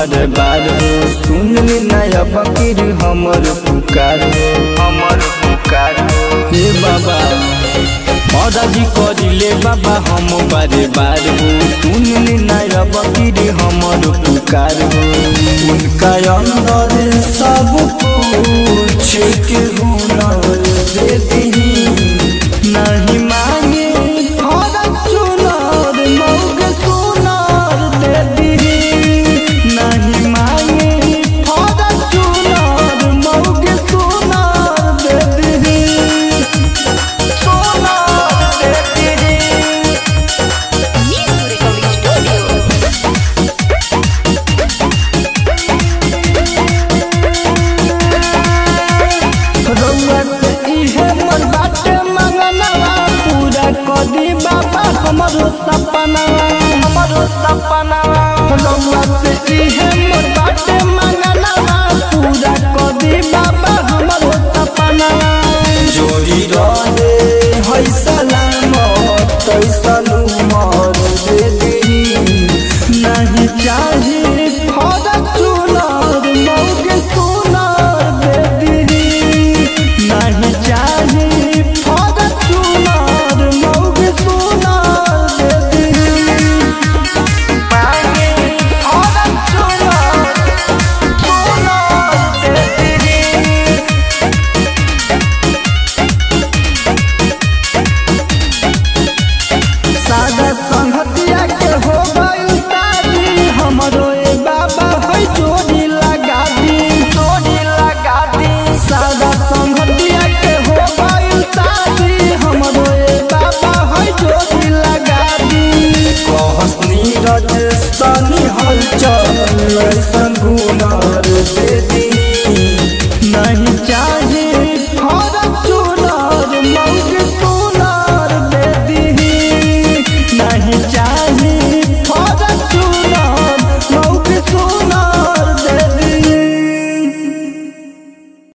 बार बार हो सुन ले नया बकीर हमर पुकार हो हमर पुकार हो हे बाबा मौदाजी करिले बाबा हम बारे बार हो सुन ले नया बकीर हमर पुकार हो उनका अंदर सब कुछ के हुनर दे दी नहीं मांगे भरत चुनर मौग सुनर दे दी नहीं मांगे भरत चुनर मौग सुनर दे दी सुनर दे दी Music Recording Studio. रउआ से इहे मन बाटे मंगनवा पूरा कर दी बाबा हमरो सपनवा हमरो सपनवा रउआ से इहे मन बाटे मंगनवा पूरा कर दी बाबा हमरो सपनवा जोड़ी रहे है सलामत तैसन उमर दे दी नहीं चाही फरक चुनर मौग सुनर दे दी नहीं चाही फरक चुनर मौग सुनर दे दी मांगे फरक चुनर सुनर दे दी सादा संगतिया के हो गइल शादी हमरो ए बाबा है जोड़ी लगा दी जोड़ी लगा दी सादा संगतिया के हो गइल शादी हमरो ए बाबा है जोड़ी लगा दी कहस नीरज सनी हलचल संगुना